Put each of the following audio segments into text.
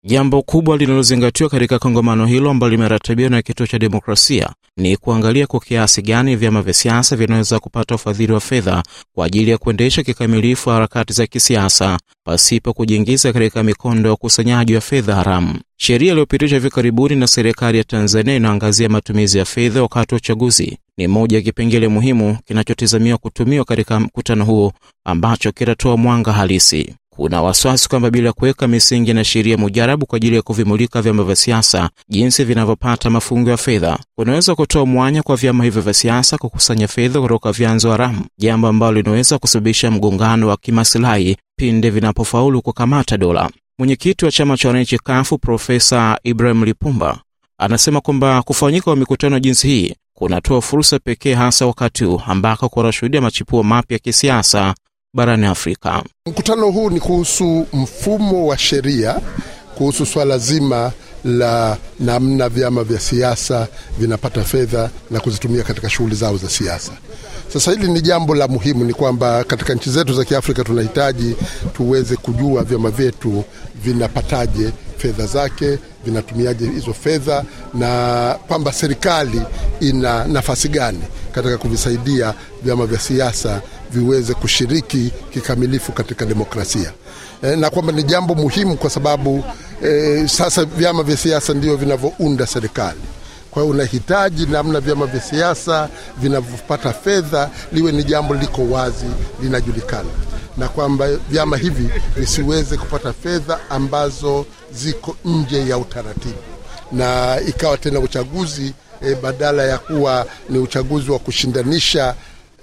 Jambo kubwa linalozingatiwa katika kongamano hilo ambalo limeratibiwa na Kituo cha Demokrasia ni kuangalia kwa kiasi gani vyama vya siasa vinaweza kupata ufadhili wa fedha kwa ajili ya kuendesha kikamilifu harakati za kisiasa pasipo kujiingiza katika mikondo ya ukusanyaji wa fedha haramu. Sheria iliyopitishwa hivi karibuni na serikali ya Tanzania inaangazia matumizi ya fedha wakati wa uchaguzi. Ni moja ya kipengele muhimu kinachotazamiwa kutumiwa katika mkutano huo ambacho kitatoa mwanga halisi. Kuna wasiwasi kwamba bila kuweka misingi na sheria mujarabu kwa ajili ya kuvimulika vyama vya siasa jinsi vinavyopata mafungo ya fedha, kunaweza kutoa mwanya kwa vyama hivyo vya siasa kukusanya fedha kutoka vyanzo haramu, jambo ambalo linaweza kusababisha mgongano wa kimasilahi pinde vinapofaulu kukamata dola. Mwenyekiti wa chama cha wananchi kafu Profesa Ibrahim Lipumba anasema kwamba kufanyika kwa mikutano jinsi hii kunatoa fursa pekee, hasa wakati huu ambako kunashuhudia machipuo mapya ya kisiasa barani Afrika. Mkutano huu ni kuhusu mfumo wa sheria, kuhusu swala zima la namna vyama vya siasa vinapata fedha na kuzitumia katika shughuli zao za siasa. Sasa hili ni jambo la muhimu, ni kwamba katika nchi zetu za Kiafrika tunahitaji tuweze kujua vyama vyetu vinapataje fedha zake, vinatumiaje hizo fedha, na kwamba serikali ina nafasi gani katika kuvisaidia vyama vya siasa viweze kushiriki kikamilifu katika demokrasia e, na kwamba ni jambo muhimu kwa sababu e, sasa vyama vya siasa ndio vinavyounda serikali. Kwa hiyo unahitaji namna vyama vya siasa vinavyopata fedha liwe ni jambo liko wazi, linajulikana, na kwamba vyama hivi visiweze kupata fedha ambazo ziko nje ya utaratibu, na ikawa tena uchaguzi e, badala ya kuwa ni uchaguzi wa kushindanisha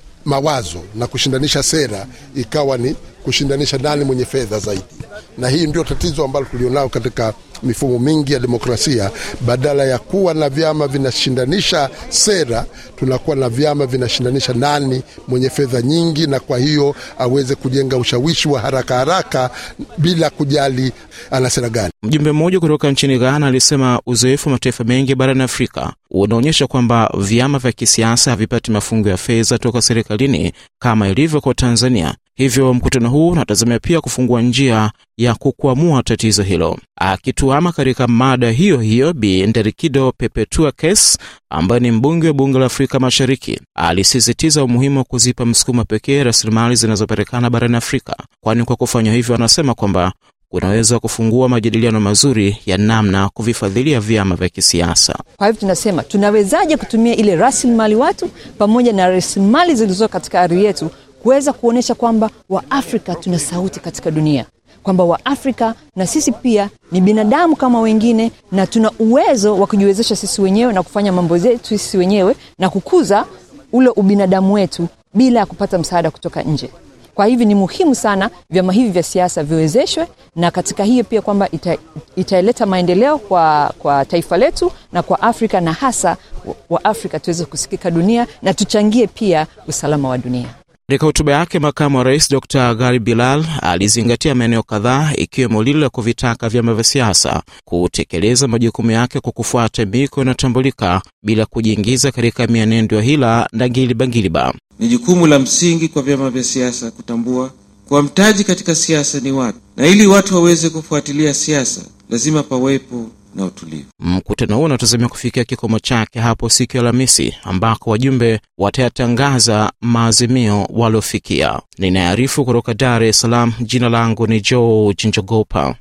mawazo na kushindanisha sera, ikawa ni kushindanisha nani mwenye fedha zaidi. Na hii ndio tatizo ambalo tulionao katika mifumo mingi ya demokrasia. Badala ya kuwa na vyama vinashindanisha sera, tunakuwa na vyama vinashindanisha nani mwenye fedha nyingi, na kwa hiyo aweze kujenga ushawishi wa haraka haraka bila kujali ana sera gani. Mjumbe mmoja kutoka nchini Ghana alisema uzoefu wa mataifa mengi barani Afrika unaonyesha kwamba vyama vya kisiasa havipati mafungo ya fedha toka serikalini kama ilivyo kwa Tanzania. Hivyo mkutano huu unatazamia pia kufungua njia ya kukwamua tatizo hilo. Akituama katika mada hiyo hiyo, Bi Nderikido Pepetua Kes ambaye ni mbunge wa bunge la Afrika Mashariki alisisitiza umuhimu wa kuzipa msukumo pekee rasilimali zinazopatikana barani Afrika, kwani kwa kufanya hivyo, anasema kwamba kunaweza kufungua majadiliano mazuri ya namna kuvifadhilia vyama vya kisiasa. Kwa hivyo tunasema tunawezaje kutumia ile rasilimali watu pamoja na rasilimali zilizo katika ardhi yetu kuweza kuonyesha kwamba Waafrika tuna sauti katika dunia, kwamba Waafrika na sisi pia ni binadamu kama wengine, na tuna uwezo wa kujiwezesha sisi wenyewe na kufanya mambo yetu sisi wenyewe na kukuza ule ubinadamu wetu bila ya kupata msaada kutoka nje. Kwa hivyo ni muhimu sana vyama hivi vya siasa viwezeshwe, na katika hiyo pia kwamba ita, italeta maendeleo kwa, kwa taifa letu na kwa Afrika na hasa wa Afrika tuweze kusikika dunia na tuchangie pia usalama wa dunia. Katika hotuba yake, makamu wa rais Dr Gari Bilal alizingatia maeneo kadhaa ikiwemo lile la kuvitaka vyama vya siasa kutekeleza majukumu yake kwa kufuata miko inayotambulika bila kujiingiza katika mienendo ya hila na gilibagiliba. Ni jukumu la msingi kwa vyama vya siasa kutambua kuwa mtaji katika siasa ni watu, na ili watu waweze kufuatilia siasa lazima pawepo na utulivu. Mkutano huo unatazamia kufikia kikomo chake hapo siku ya Alhamisi, ambako wajumbe watayatangaza maazimio waliofikia. Ninaarifu kutoka Dar es Salaam. Jina langu ni George Njogopa.